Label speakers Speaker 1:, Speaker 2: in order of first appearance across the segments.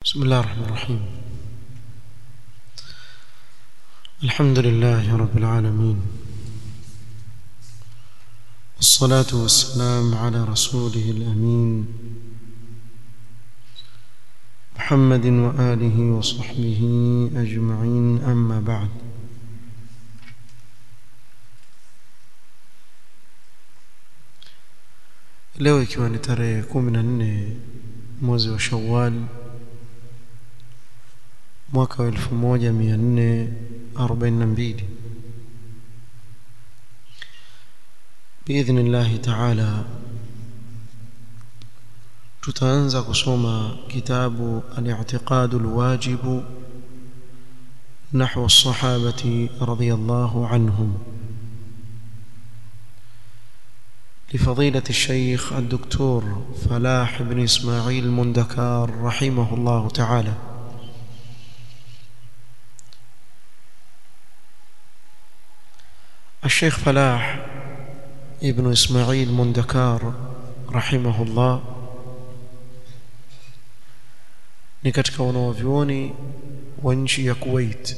Speaker 1: بسم الله الرحمن الرحيم الحمد لله رب العالمين والصلاة والسلام على رسوله الأمين محمد وآله وصحبه أجمعين أما بعد leo ikiwa ni tarehe kumi na nne mwezi wa shawal mwaka wa elfu moja mia nne arobaini na mbili biidhni llahi taala tutaanza kusoma kitabu al-i'tiqad al-wajib نحو الصحابة رضي الله عنهم لفضيلة الشيخ الدكتور فلاح بن إسماعيل المندكار رحمه الله تعالى الشيخ فلاح ابن إسماعيل مندكار رحمه الله ni katika wanawavyuoni wa nchi ya Kuwait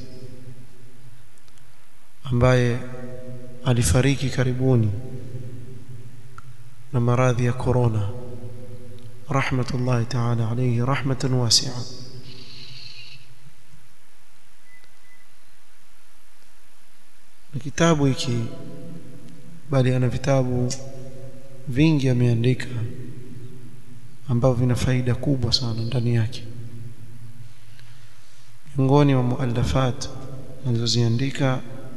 Speaker 1: ambaye alifariki karibuni na maradhi ya corona rahmatullahi ta'ala alayhi rahmatan wasi'a na kitabu hiki bali ana vitabu vingi ameandika ambavyo vina faida kubwa sana ndani yake miongoni mwa muallafat alizoziandika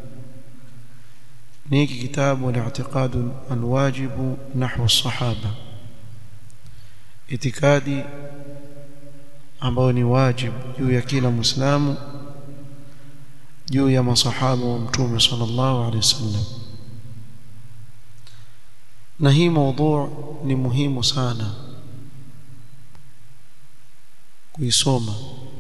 Speaker 1: ni hiki kitabu al-i'tiqad al-wajib nahwa as-sahaba itikadi ambayo ni wajibu juu ya kila muislamu juu ya masahaba wa mtume sallallahu alaihi wasallam na hii mada ni muhimu sana kuisoma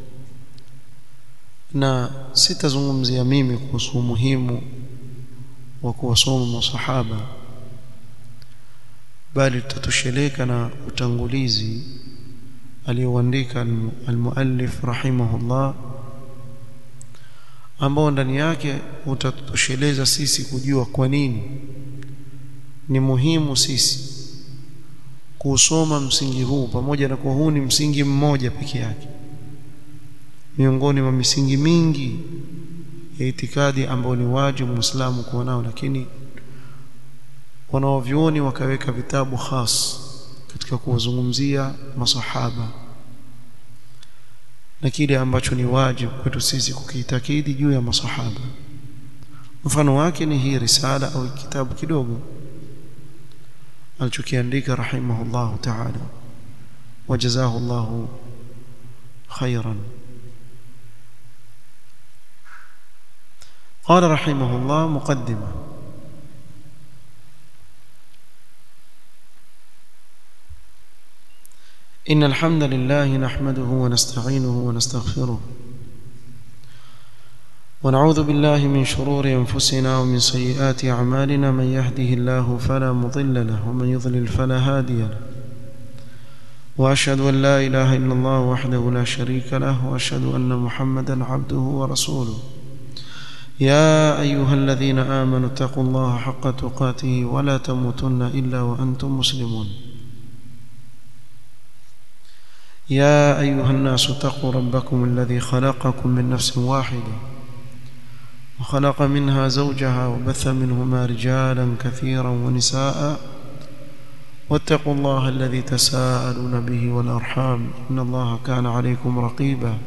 Speaker 1: na sitazungumzia mimi kuhusu umuhimu wa kuwasoma masahaba bali tutatosheleka na utangulizi alioandika almuallif rahimahullah ambao ndani yake utatosheleza sisi kujua kwa nini ni muhimu sisi kusoma msingi huu pamoja na kuwa huu ni msingi mmoja peke yake miongoni mwa misingi mingi ya itikadi ambao ni wajibu muislamu kuwa nao lakini wanaovyuoni wakaweka vitabu khas katika kuwazungumzia masahaba na kile ambacho ni wajibu kwetu sisi kukiitakidi juu ya masahaba mfano wake ni hii risala au kitabu kidogo alichokiandika rahimahullahu ta'ala wajazahu Allahu khairan قال رحمه الله مقدمة إن الحمد لله نحمده ونستعينه ونستغفره ونعوذ بالله من شرور أنفسنا ومن سيئات أعمالنا من يهده الله فلا مضل له ومن يضلل فلا هادي له وأشهد أن لا إله إلا الله وحده لا شريك له وأشهد أن محمدا عبده ورسوله يا أيها الذين آمنوا اتقوا الله حق تقاته ولا تموتن إلا وأنتم مسلمون يا أيها الناس اتقوا ربكم الذي خلقكم من نفس واحدة وخلق منها زوجها وبث منهما رجالا كثيرا ونساء واتقوا الله الذي تساءلون به والأرحام إن الله كان عليكم رقيباً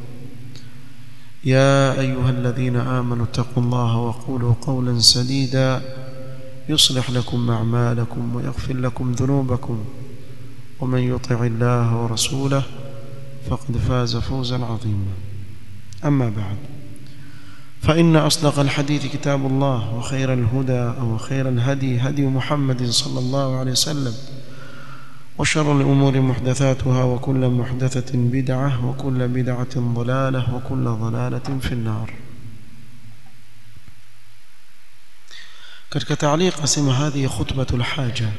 Speaker 1: يا أيها الذين آمنوا اتقوا الله وقولوا قولا سديدا يصلح لكم أعمالكم ويغفر لكم ذنوبكم ومن يطع الله ورسوله فقد فاز فوزا عظيما أما بعد فإن أصدق الحديث كتاب الله وخير الهدى أو خير الهدي هدي محمد صلى الله عليه وسلم وشر الأمور محدثاتها وكل محدثة بدعة وكل بدعة ضلالة وكل ضلالة في النار katika تعليق asema هذه خطبة الحاجة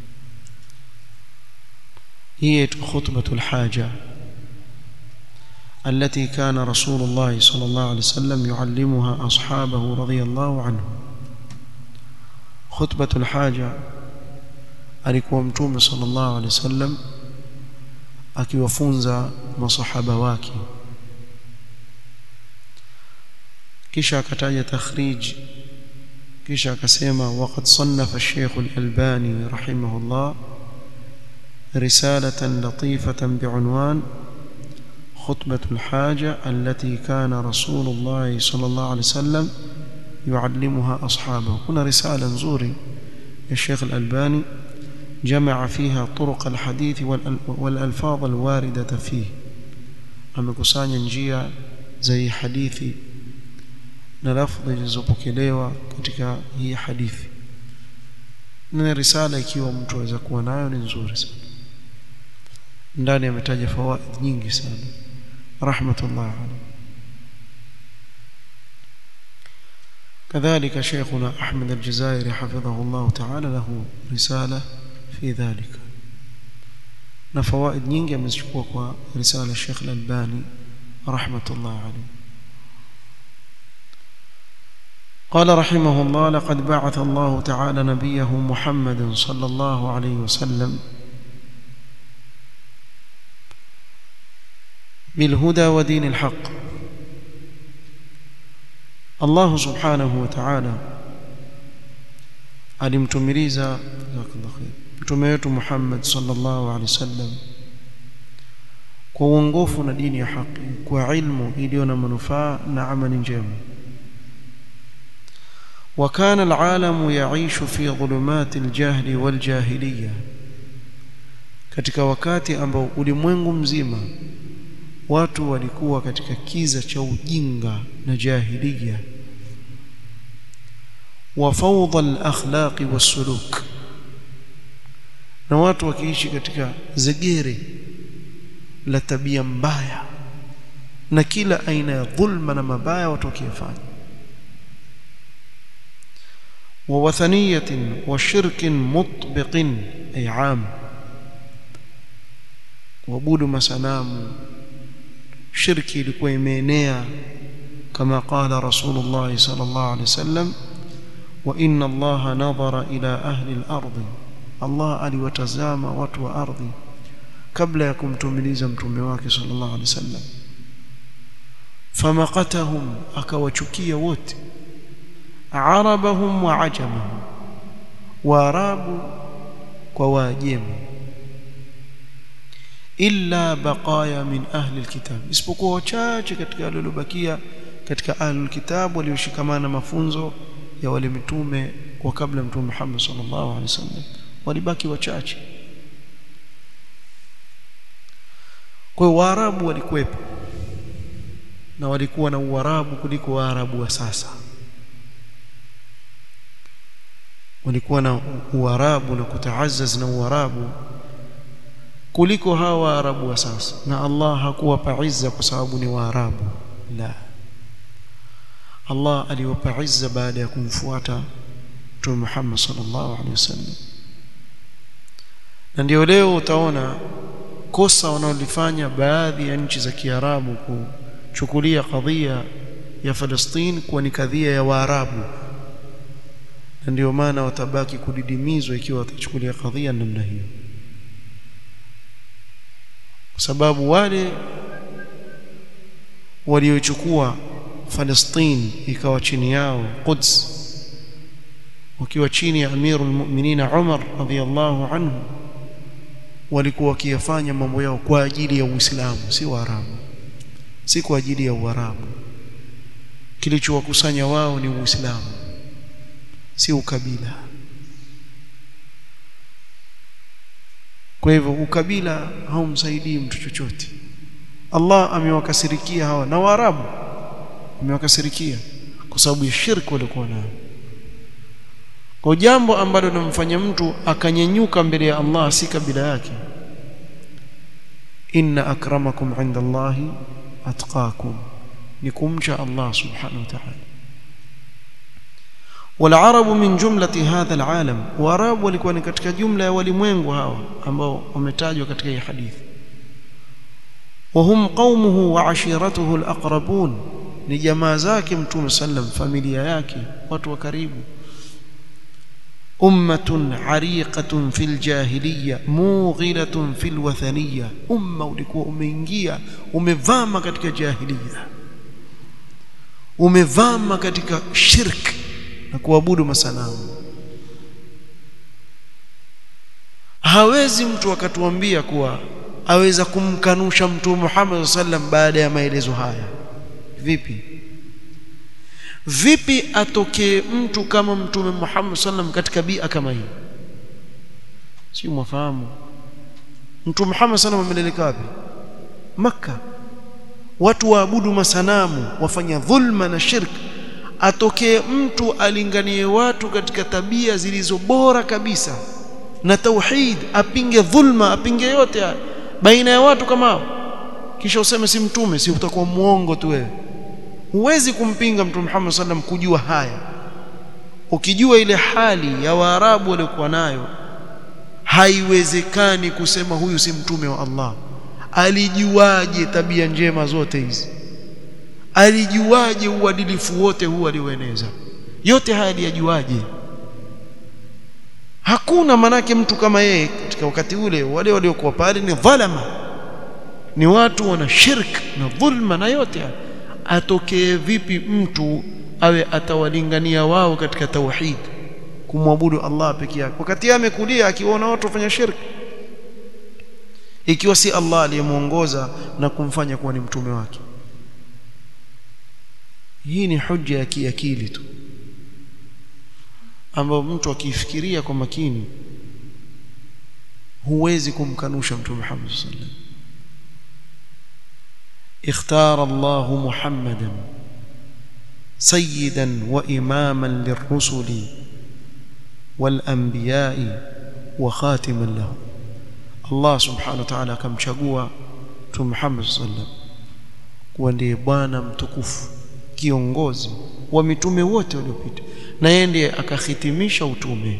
Speaker 1: هي خطبة الحاجة التي كان رسول الله صلى الله عليه وسلم يعلمها أصحابه رضي الله عنهم خطبة الحاجة alikuwa mtume sallallahu alaihi wasallam akiwafunza masahaba wake kisha akataja takhrij kisha akasema waqad sannafa Sheikh Al-Albani rahimahullah رسالة لطيفة بعنوان خطبة الحاجة التي كان رسول الله صلى الله عليه وسلم يعلمها أصحابه هنا رسالة نزوري الشيخ الألباني جمع فيها طرق الحديث والألفاظ الواردة فيه amekusanya njia za hii hadithi na lafdhi zilizopokelewa katika hii hadithi na risala ikiwa mtu aweza kuwa nayo ni nzuri sana ndani ametaja fawaid nyingi sana rahmatullah alayhi كذلك شيخنا أحمد الجزائري حفظه الله تعالى له رسالة في ذلك نفوائد nyingi amezchukua kwa risala Sheikh Al-Albani rahmatullah alayhi قال رحمه الله لقد بعث الله تعالى نبيه محمد صلى الله عليه وسلم بالهدى ودين الحق الله سبحانه وتعالى alimtumiliza jazakallahu khair mtume wetu Muhammad sallallahu alaihi wasallam kwa uongofu na dini ya haki kwa ilmu iliyo na manufaa na amali njema وكان العالم يعيش في ظلمات الجهل والجاهليه katika wakati ambao ulimwengu mzima watu walikuwa katika kiza cha ujinga na jahiliya wa fawdha al-akhlaq was-suluk na watu wakiishi katika zegere la tabia mbaya na kila aina ya dhulma na mabaya watu wakiyafanya wa wathaniyatin wa shirkin mutbiqin ay am kuabudu masanamu shirki ilikuwa imeenea kama qala rasulullah sallallahu alaihi wasallam wa inna allaha nadhara ila ahli al-ardh Allah aliwatazama watu wa ardhi kabla ya kumtumiliza mtume wake sallallahu alaihi wasallam famaqatahum akawachukia wote arabahum wa ajamahum waarabu kwa waajemi illa baqaya min ahli alkitab isipokuwa wachache katika wale waliobakia katika ahli alkitab walioshikamana mafunzo ya wale mitume kwa kabla mtume Muhammad sallallahu alaihi wasallam walibaki wachache kwa hiyo waarabu walikuwepo na walikuwa na uarabu kuliko waarabu wa sasa walikuwa na uarabu na kutaazaz na uarabu kuliko hawa waarabu wa sasa na Allah hakuwapa izza kwa sababu ni waarabu la Allah aliwapa izza baada ya kumfuata Mtume Muhammad sallallahu alaihi wasallam na ndio leo utaona kosa wanaolifanya baadhi ya nchi za Kiarabu kuchukulia kadhia ya Palestine kuwa ni kadhia ya Waarabu na ndio maana watabaki kudidimizwa ikiwa watachukulia kadhia namna hiyo kwa sababu wale waliochukua Palestine ikawa chini yao Quds wakiwa chini ya Amirul Mu'minin Umar radhiyallahu anhu walikuwa wakiyafanya mambo yao kwa ajili ya Uislamu si Waarabu si kwa ajili ya Uarabu kilichowakusanya wao ni Uislamu si ukabila kwa hivyo ukabila haumsaidii mtu chochote Allah amewakasirikia hawa na Waarabu amewakasirikia kwa sababu ya shirki walikuwa nayo kwa jambo ambalo linamfanya mtu akanyenyuka mbele ya Allah si kabila yake inna akramakum inda Allahi atqakum ni kumcha Allah subhanahu wa ta'ala والعرب من جملة هذا العالم واراب walikuwa katika jumla ya walimwengu hawa ambao wametajwa katika hii hadithi وهم قومه وعشيرته الأقربون ni jamaa zake mtume sallam familia yake watu wa karibu ummatun ariqatun fil jahiliya mughilatun fil wathaniya umma ulikuwa umeingia umevama katika jahiliya umevama katika shirk na kuabudu masanamu hawezi mtu akatuambia kuwa aweza kumkanusha mtume Muhammad sallam baada ya maelezo haya vipi vipi atokee mtu kama mtume Muhammad sallam katika bia kama hii si mwafahamu mtume Muhammad sallam ameleleka wapi maka watu waabudu masanamu wafanya dhulma na shirk atokee mtu alinganie watu katika tabia zilizo bora kabisa na tauhid apinge dhulma apinge yote baina ya watu kama hao kisha useme si mtume si utakuwa muongo tu wewe huwezi kumpinga mtume Muhammad sallam kujua haya ukijua ile hali ya waarabu waliokuwa nayo haiwezekani kusema huyu si mtume wa Allah alijuaje tabia njema zote hizi alijuaje uadilifu wote huu alioeneza yote haya aliyajuaje hakuna manake mtu kama yeye katika wakati ule wale waliokuwa pale ni dhalama ni watu wana shirk na dhulma na yote haya atokee vipi mtu awe atawalingania wao katika tauhid kumwabudu Allah peke yake wakati yeye amekulia akiona watu wafanya shirk ikiwa si Allah aliyemuongoza na kumfanya kuwa ni mtume wake hii ni hujja ya kiakili tu ambayo mtu akifikiria kwa makini huwezi kumkanusha mtume Muhammad sallallahu alaihi wasallam اختار الله محمدا سيدا واماما للرسل والانبياء وخاتما لهم الله سبحانه وتعالى akamchagua mtume Muhammad sallam kuwa ndiye bwana mtukufu kiongozi wa mitume wote waliopita na yeye ndiye akahitimisha utume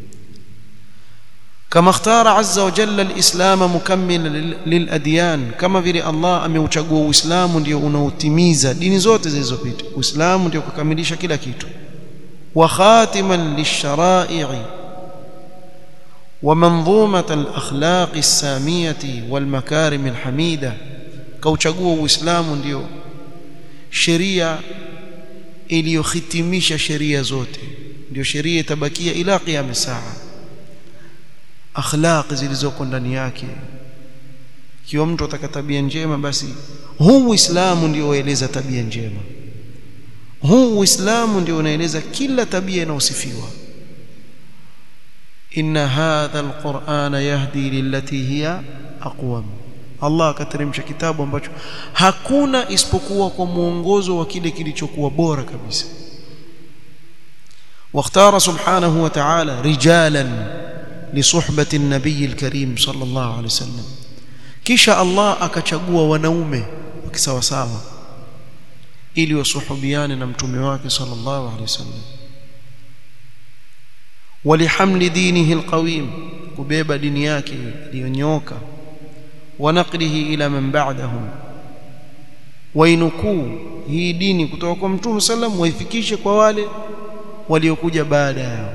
Speaker 1: كما اختار عز وجل الإسلام مكملا للأديان كما vile Allah ameuchagua Uislamu ndio unaotimiza dini zote zilizopita Uislamu ndio kukamilisha kila kitu wa khatiman lishara'i wa manzumata al-akhlaq as-samiyati wal makarim al-hamida kauchagua Uislamu ndio sheria iliyohitimisha sheria zote ndio sheria itabakia ila qiyam saa akhlaq zilizoko ndani yake kiwa mtu ataka tabia njema basi huu uislamu ndio ueleza tabia njema huu uislamu ndio unaeleza kila tabia inayosifiwa inna hadha alqur'ana yahdi lillati hiya aqwam Allah akateremsha kitabu ambacho hakuna isipokuwa kwa mwongozo wa kile kilichokuwa bora kabisa واختار سبحانه وتعالى رجالا لصحبة النبي الكريم صلى الله عليه وسلم kisha Allah akachagua wanaume wakisawa sawa ili wasuhubiane na mtume wake sallallahu alaihi wasallam walihamli dinihi alqawim kubeba dini yake iliyonyoka wanaqlihi ila man ba'dahum wainukuu hii dini kutoka kwa mtume sallam waifikishe kwa wale waliokuja baada yao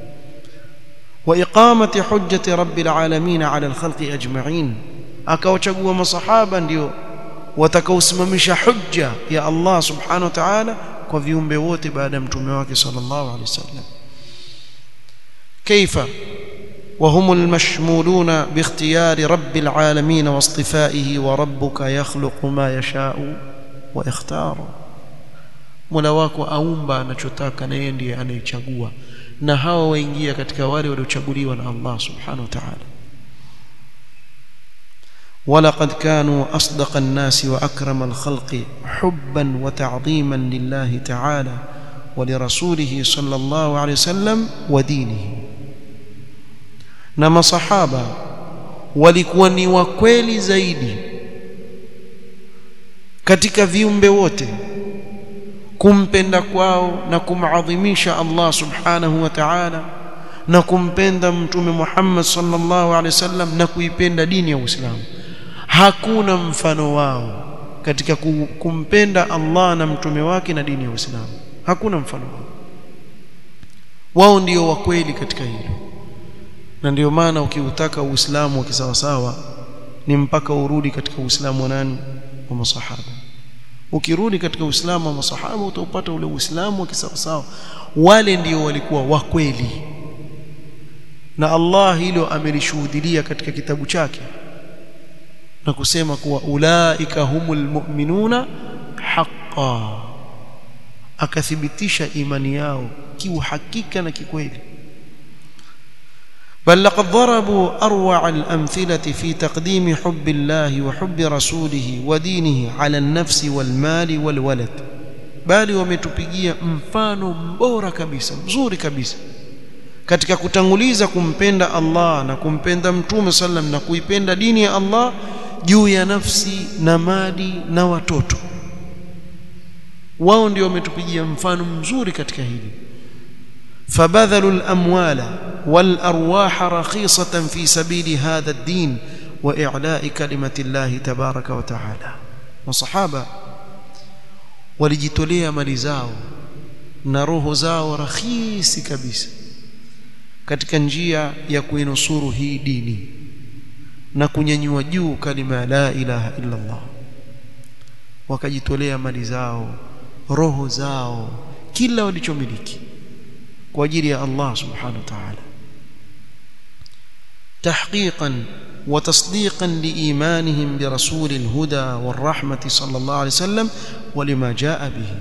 Speaker 1: وإقامة حجة رب العالمين على الخلق أجمعين akawachagua masahaba ndio watakaosimamisha hujja ya Allah subhanahu wa ta'ala kwa viumbe wote baada ya mtume wake sallallahu alaihi wasallam kaifa وهم المشمولون باختيار رب العالمين واصطفائه وربك يخلق ما يشاء ويختار Mola wako aumba anachotaka na yeye ndiye anayechagua na hawa waingia katika wale waliochaguliwa na Allah subhanahu wa ta'ala ولقد كانوا أصدق الناس وأكرم الخلق حبا وتعظيما لله تعالى ولرسوله صلى الله عليه وسلم ودينه نما صحابة walikuwa ni wakweli zaidi katika viumbe wote kumpenda kwao na kumadhimisha Allah subhanahu wa ta'ala na kumpenda mtume Muhammad sallallahu alaihi wasallam na kuipenda dini ya Uislamu hakuna mfano wao katika kumpenda Allah na mtume wake na dini ya Uislamu hakuna mfano wao wao ndio wa kweli katika hilo na ndio maana ukiutaka uislamu wa kisawasawa ni mpaka urudi katika uislamu wa nani wa masahaba ukirudi katika uislamu wa masahaba utaupata ule uislamu wa kisawasawa wale ndio walikuwa wa kweli na Allah hilo amelishuhudilia katika kitabu chake na kusema kuwa ulaika humul mu'minuna haqqan akathibitisha imani yao kiuhakika na kikweli بل لقد ضربوا أروع الأمثلة في تقديم حب الله وحب رسوله ودينه على النفس والمال والولد bali wametupigia mfano mbora kabisa mzuri kabisa katika kutanguliza kumpenda Allah na kumpenda mtume sallam na kuipenda dini ya Allah juu ya nafsi na mali na watoto wao ndio wametupigia mfano mzuri katika hili فبذلوا الأموال والأرواح رخيصة في سبيل هذا الدين وإعلاء كلمة الله تبارك وتعالى وصحابة walijitolea mali zao na roho zao rahisi kabisa katika njia ya kuinusuru hii dini na kunyanyua juu kalima ya la ilaha illa Allah wakajitolea mali zao roho zao kila walichomiliki kwa ajili ya Allah subhanahu wa ta'ala tahqiqan wa tasdiqan liimanihim birasul alhuda warahmati sallallahu alayhi wasallam walima jaa bihi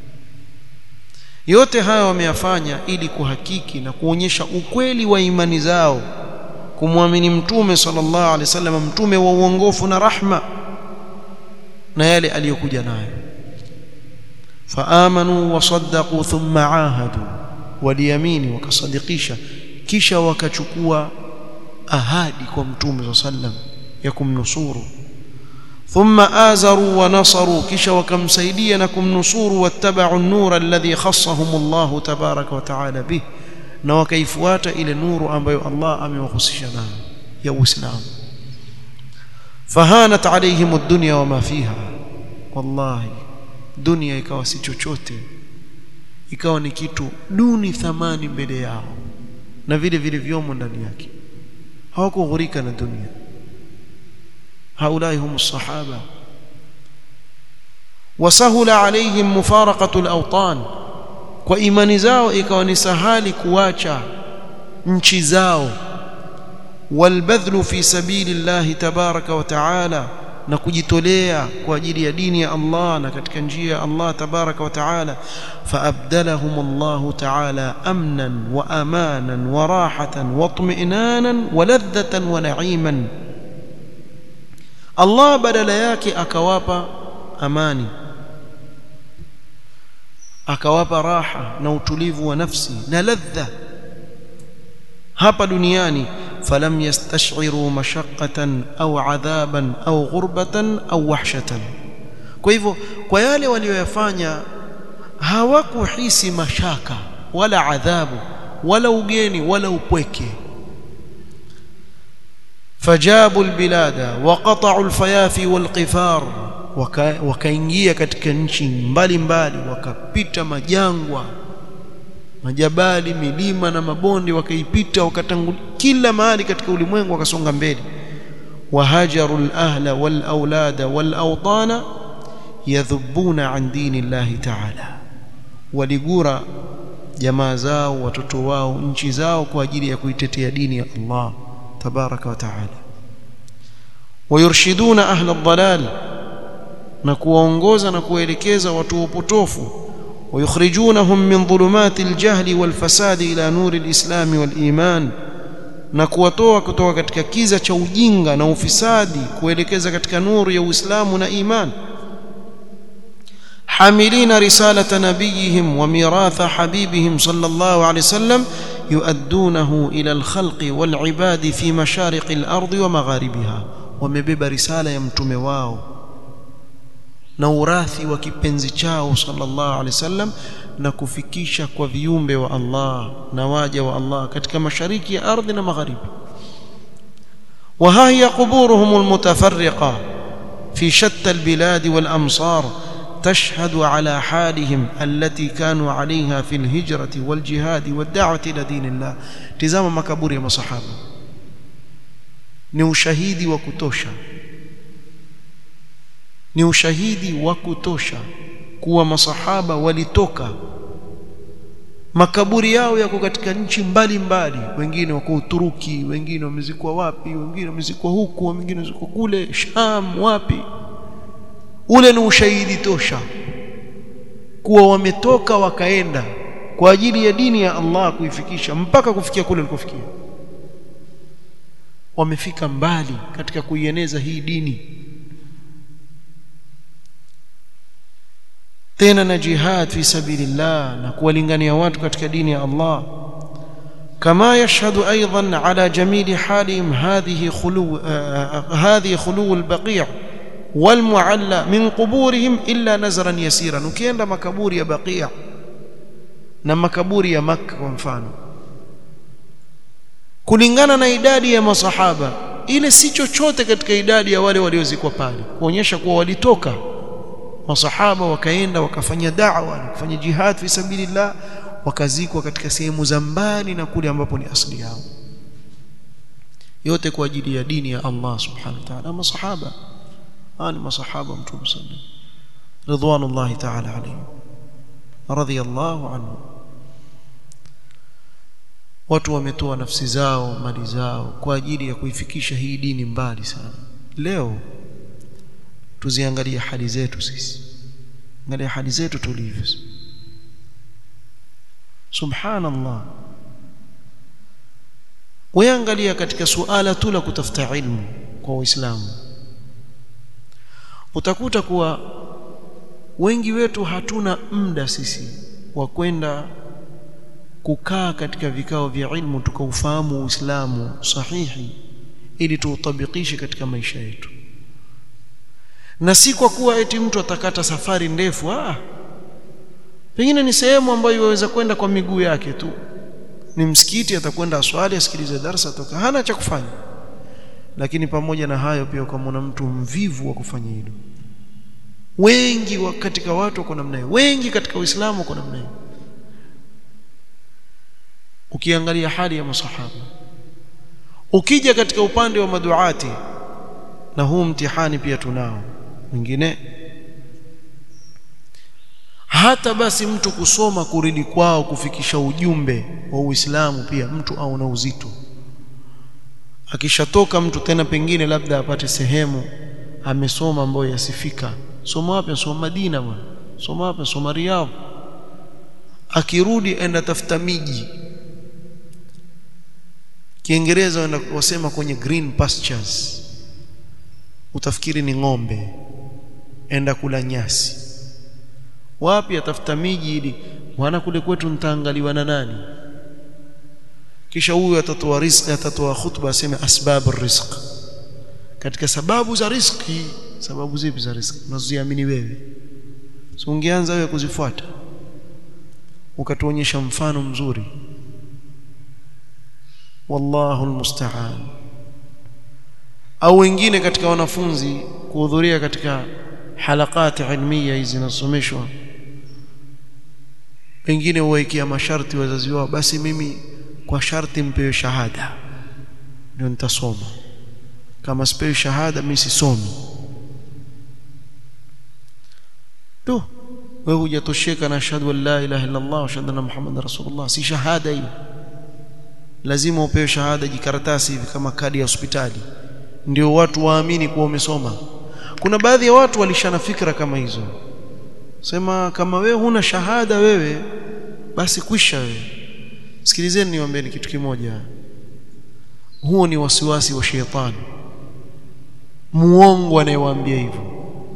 Speaker 1: yote haya wameyafanya ili kuhakiki na kuonyesha ukweli wa imani zao kumwamini mtume sallallahu alaihi wasallam mtume wa uongofu na rahma na yale aliyokuja nayo faamanu wasaddaqu thumma ahadu waliamini wakasadikisha kisha wakachukua ahadi kwa mtume sallam ya kumnusuru thumma azaru wa nasaru kisha wakamsaidia na kumnusuru wattabau an-nur alladhi khassahum Allah tabaraka wa taala bih na wakaifuata ile nuru ambayo Allah amewahusisha nayo ya Uislamu fahanat alaihim ad-dunya wama fiha wallahi dunia ikawa si chochote ikawa ni kitu duni thamani mbele yao na vile vile vyomo ndani yake hawakughurika na dunia haulai hum sahaba wasahula alaihim mufaraqatu al-awtan kwa imani zao ikawa ni sahali kuacha nchi zao walbadhlu fi sabili llahi tabaraka wa taala na kujitolea kwa ajili ya dini ya Allah na katika njia ya Allah tabaraka wa taala faabdalahum Allah taala amnan wa amanan wa rahatan wa tum'inanan wa ladhatan wa na'iman Allah badala yake akawapa amani akawapa raha na utulivu wa nafsi na ladha hapa duniani falam yastashiru mashaqqatan au adhaban au ghurbatan au wahshatan kwa hivyo kwa yale walioyafanya hawakuhisi mashaka wala adhabu wala ugeni wala upweke fajabu albilada waqata'u alfayafi walqifar wakaingia katika nchi mbalimbali wakapita majangwa majabali milima na mabonde wakaipita wakatangulia kila mahali katika ulimwengu wakasonga mbele wahajaru alahla walaulada walawtana yadhubuna an dini llahi ta'ala waligura jamaa zao watoto wao nchi zao kwa ajili ya kuitetea dini ya Allah tabaraka wa ta'ala wayurshiduna ahla ad-dalal na kuwaongoza na kuwaelekeza watu wa upotofu ويخرجونهم من ظلمات الجهل والفساد إلى نور الإسلام والإيمان na kuwatoa kutoka katika kiza cha ujinga na ufisadi kuelekeza katika nuru ya Uislamu na iman hamilina risalata nabiyihim wa miratha habibihim sallallahu alayhi wasallam yuaddunahu ila alkhalqi walibadi fi mashariqi al-ardi wa magharibiha wamebeba risala ya mtume wao na urathi wa kipenzi chao sallallahu alaihi wasallam na kufikisha kwa viumbe wa Allah na waja wa Allah katika mashariki ya ardhi na magharibi وها هي قبورهم المتفرقة في شتى البلاد والأمصار تشهد على حالهم التي كانوا عليها في الهجرة والجهاد والدعوة إلى دين الله تزام مكابور يا مصحابة ni ushahidi wa kutosha ni ushahidi wa kutosha kuwa masahaba walitoka makaburi yao yako katika nchi mbalimbali wengine wako Uturuki wengine wamezikwa wapi wengine wamezikwa huku wengine wamezikwa kule Sham wapi ule ni ushahidi tosha kuwa wametoka wakaenda kwa ajili ya dini ya Allah kuifikisha mpaka kufikia kule walikofikia wamefika mbali katika kuieneza hii dini tena na jihad fi sabilillah na kuwalingania watu katika dini ya Allah كما يشهد أيضا على جميل حالهم هذه خلو آه هذه خلو البقيع والمعلى من قبورهم إلا نزرا يسيرا ukienda makaburi ya Baqi' na makaburi ya Makka kwa mfano kulingana na idadi ya masahaba ile si chochote katika idadi ya wale waliozikwa pale kuonyesha kuwa walitoka masahaba wakaenda wakafanya da'wa na kufanya jihad fi sabilillah wakazikwa katika sehemu za mbali na kule ambapo ni asili yao yote kwa ajili ya dini ya Allah subhanahu wa ta'ala masahaba ani masahaba mtume sallallahu ridwanullahi ta'ala alayhi radiyallahu anhu watu wametoa nafsi zao mali zao kwa ajili ya kuifikisha hii dini mbali sana leo tuziangalie hali zetu sisi angalia hali zetu tulivyo subhanallah weangalia katika suala tu la kutafuta ilmu kwa waislamu utakuta kuwa wengi wetu hatuna muda sisi wa kwenda kukaa katika vikao vya ilmu tukaufahamu uislamu sahihi ili tuutabikishe katika maisha yetu na si kwa kuwa eti mtu atakata safari ndefu ah pengine ni sehemu ambayo yaweza kwenda kwa miguu yake tu ni msikiti atakwenda aswali asikilize darasa toka hana cha kufanya lakini pamoja na hayo pia ukamwona mtu mvivu wa kufanya hilo wengi wa katika watu wako namna hiyo wengi katika uislamu wako namna hiyo ukiangalia hali ya masahaba ukija katika upande wa maduati na huu mtihani pia tunao mwingine hata basi mtu kusoma kuridi kwao kufikisha ujumbe wa Uislamu pia mtu au na uzito akishatoka mtu tena pengine labda apate sehemu amesoma ambayo yasifika soma wapi soma Madina bwana soma wapi soma Riyadh akirudi enda tafuta miji Kiingereza wenda wasema kwenye green pastures utafikiri ni ng'ombe enda kula nyasi wapi atafuta miji ili wana kule kwetu nitaangaliwa na nani kisha huyu atatoa riziki atatoa khutba aseme asbab rizq katika sababu za riziki sababu zipi za riziki unazoziamini wewe so ungeanza wewe kuzifuata ukatuonyesha mfano mzuri wallahu almusta'an au wengine katika wanafunzi kuhudhuria katika halakati ilmiya hizi zinasomeshwa wengine huwekea masharti wazazi wao basi mimi kwa sharti mpewe shahada ndio nitasoma kama sipewi shahada mimi sisomi tu wewe hujatosheka na ashhadu an la ilaha illa Allah wa ashhadu anna muhammadar rasulullah si shahada hiyo lazima upewe shahada jikaratasi hivi kama kadi ya hospitali ndio watu waamini kuwa umesoma kuna baadhi ya watu walishana fikra kama hizo sema kama wewe huna shahada wewe basi kwisha wewe sikilizeni niwaambieni kitu kimoja huo ni wasiwasi wa shetani muongo anayewaambia hivyo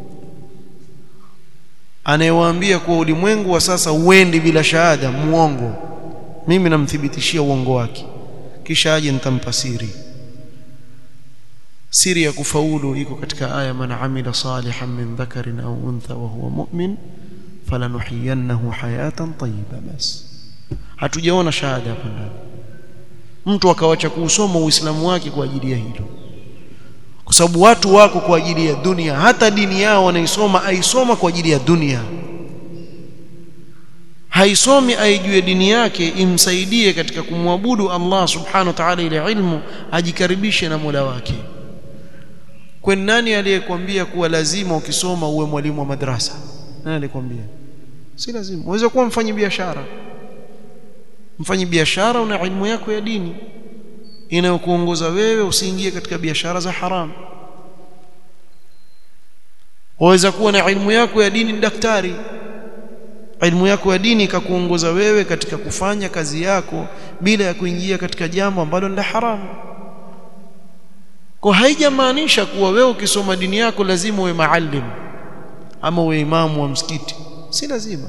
Speaker 1: anayewaambia kuwa ulimwengu wa sasa uendi bila shahada muongo mimi namthibitishia uongo wake kisha aje nitampa siri siri ya kufaulu iko katika aya man amila salihan min dhakarin au untha wa huwa mu'min falanuhiyannahu hayatan tayyiba bas hatujaona shahada hapa ndani mtu akawacha kuusoma uislamu wake kwa ajili ya hilo kwa sababu watu wako kwa ajili ya dunia hata dini yao wanaisoma aisoma kwa ajili ya dunia haisomi aijue dini yake imsaidie katika kumwabudu Allah subhanahu wa ta'ala ile ilmu ajikaribishe na Mola wake kwa nani aliyekwambia kuwa lazima ukisoma uwe mwalimu wa madrasa nani alikwambia si lazima uweze kuwa mfanyi biashara mfanyi biashara una ilmu yako ya dini inayokuongoza wewe usiingie katika biashara za haramu waweza kuwa na ilmu yako ya dini ni daktari ilmu yako ya dini ikakuongoza wewe katika kufanya kazi yako bila ya kuingia katika jambo ambalo ni haramu kwa haijamaanisha kuwa wewe ukisoma dini yako lazima uwe maalim ama uwe imamu wa msikiti si lazima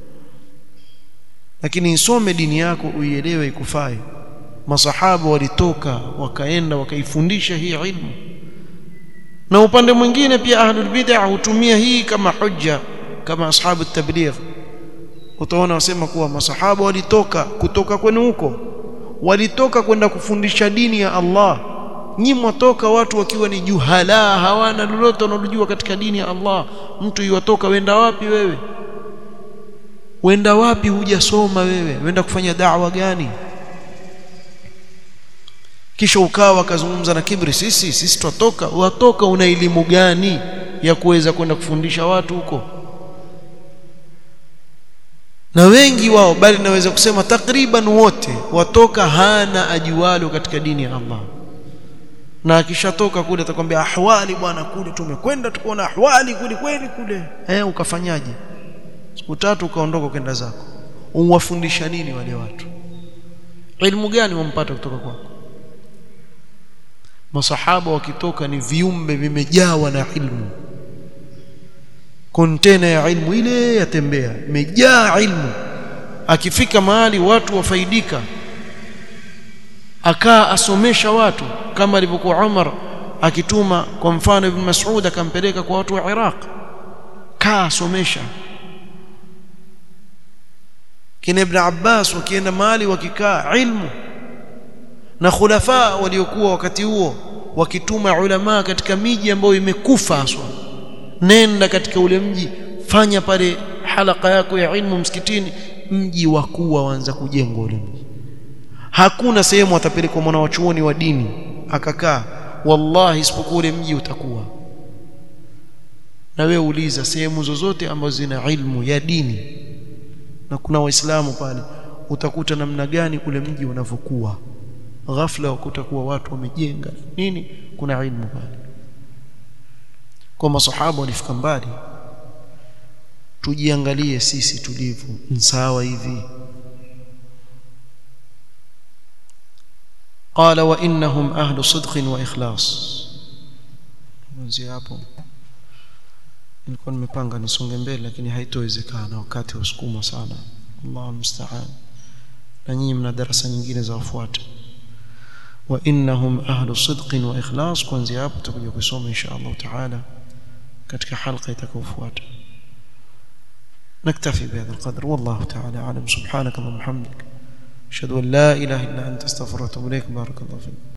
Speaker 1: lakini isome dini yako uielewe ikufai masahaba walitoka wakaenda wakaifundisha hii ilmu na upande mwingine pia ahlul bid'ah hutumia hii kama hujja kama ashabu tabligh utaona wasema kuwa masahaba walitoka kutoka kwenu huko walitoka kwenda kufundisha dini ya Allah nyi mwatoka watu wakiwa ni juhala hawana lolote wanalojua katika dini ya Allah mtu yuwatoka wenda wapi wewe wenda wapi hujasoma wewe wenda kufanya da'wa gani kisha ukawa akazungumza na kibri sisi sisi twatoka watoka una elimu gani ya kuweza kwenda kufundisha watu huko na wengi wao bali naweza kusema takriban wote watoka hana ajualo katika dini ya Allah na akishatoka kule atakwambia ahwali bwana kule tumekwenda tukaona ahwali kule kweli kule eh ukafanyaje siku tatu ukaondoka kwenda zako umwafundisha nini wale watu elimu gani wampata kutoka kwako masahaba wakitoka ni viumbe vimejawa na ilmu kontena ya ilmu ile yatembea imejaa ilmu akifika mahali watu wafaidika akaa asomesha watu kama alivyokuwa Umar akituma kwa mfano Ibn Mas'ud akampeleka kwa watu wa Iraq kaa asomesha kina Ibn Abbas wakienda mahali wakikaa ilmu na khulafa waliokuwa wakati huo wakituma ulama katika miji ambayo imekufa haswa nenda katika ule mji fanya pale halaka yako ya ilmu msikitini mji wa kuwa waanza kujengwa ule mji hakuna sehemu atapelekwa mwana wa chuoni wa dini akakaa wallahi isipokuwa ule mji utakuwa na wewe uliza sehemu zozote ambazo zina ilmu ya dini na kuna waislamu pale utakuta namna gani ule mji unavyokuwa ghafla kutakuwa watu wamejenga nini kuna ilmu pale kwa masahaba walifika mbali tujiangalie sisi tulivyo sawa hivi قال وانهم اهل صدق واخلاص kuanzia hapo nilikuwa nimepanga nisonge mbele lakini haitowezekana wakati usukuma sana Allahu musta'an na nyinyi mna darasa nyingine za wafuata wa innahum ahlu sidqin wa ikhlas kuanzia hapo tutakuja kusoma insha Allah taala katika halqa itakayofuata نكتفي بهذا القدر والله تعالى أعلم سبحانك اللهم وبحمدك أشهد أن لا إله إلا أنت استغفرك وأتوب إليك بارك الله فيك